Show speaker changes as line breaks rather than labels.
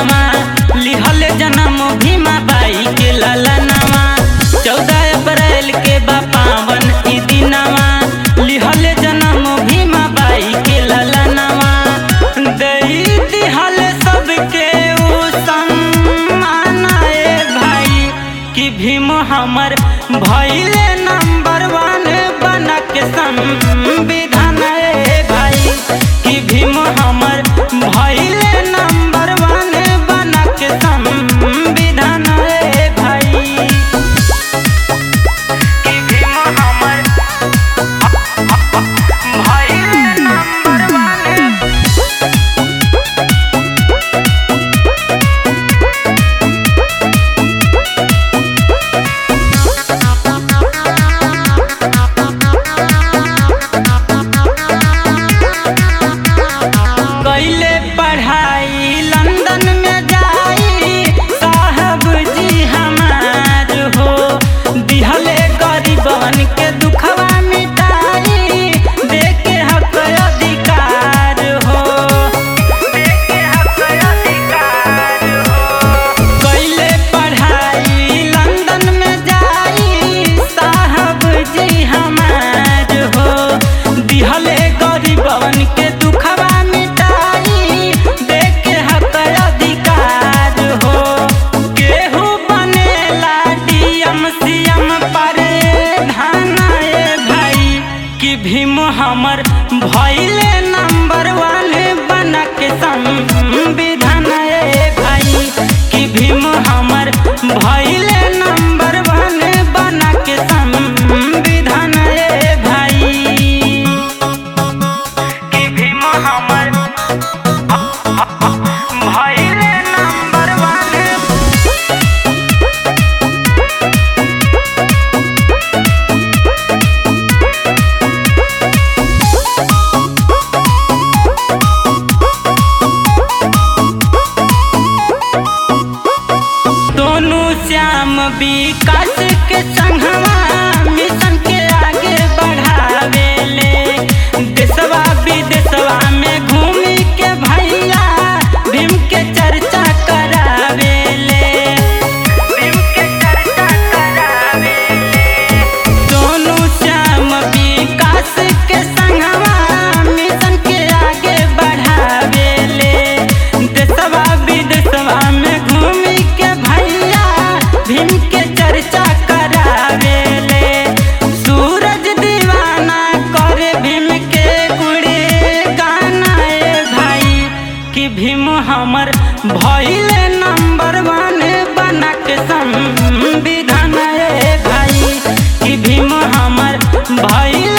दिनवा लिहल जन्म भीमा बाई के ललनवा चौदह अप्रैल के बा पावन ई दिनवा लिहल जन्म भीमा बाई के ललनवा दई दिहल सबके उ सम्मान ए भाई कि भीम हमर भइले नंबर वन बनक संविधान ए भाई कि भीम हमर भइले नंबर वन बनक संविधान ए भाई कि भीम हमर भइले नंबर वन कैले पढ़ाई लंदन में जाई साहब जी हमार हो दिहले गरीबन के दुखवा मिटाई देके हक अधिकार हो देके हक अधिकार हो कैले पढ़ाई लंदन में जाई साहब जी हमार हो दिहले गरीबन के दुखवा मिटाई देके हक अधिकार हो केहू बनेला डीएम सीएम पर धान ए भाई कि भीम हमर भइले नंबर वन बनक संविधान ए भाई कि भीम हमर भइले नंबर वन बनक संविधान ए भाई कि भीम हमर भइले नंबर वन दोनों श्याम विकास के संघवा मिशन के आगे बढ़ावेले देशवा विदेशवा में घूमी के भैया भीम के चर्चा करावेले भीम के चर्चा करावेले दोनों श्याम विकास के संगवा मिशन के आगे बढ़ावेले देशवा विदेशवा में घूमी के भैया भीम के चर्चा करावेले सूरज दीवाना करे भीम के गुड़े गाना ए भाई कि भीम हमर भइले नंबर वन बनक संविधान ए भाई कि भीम हमर भइले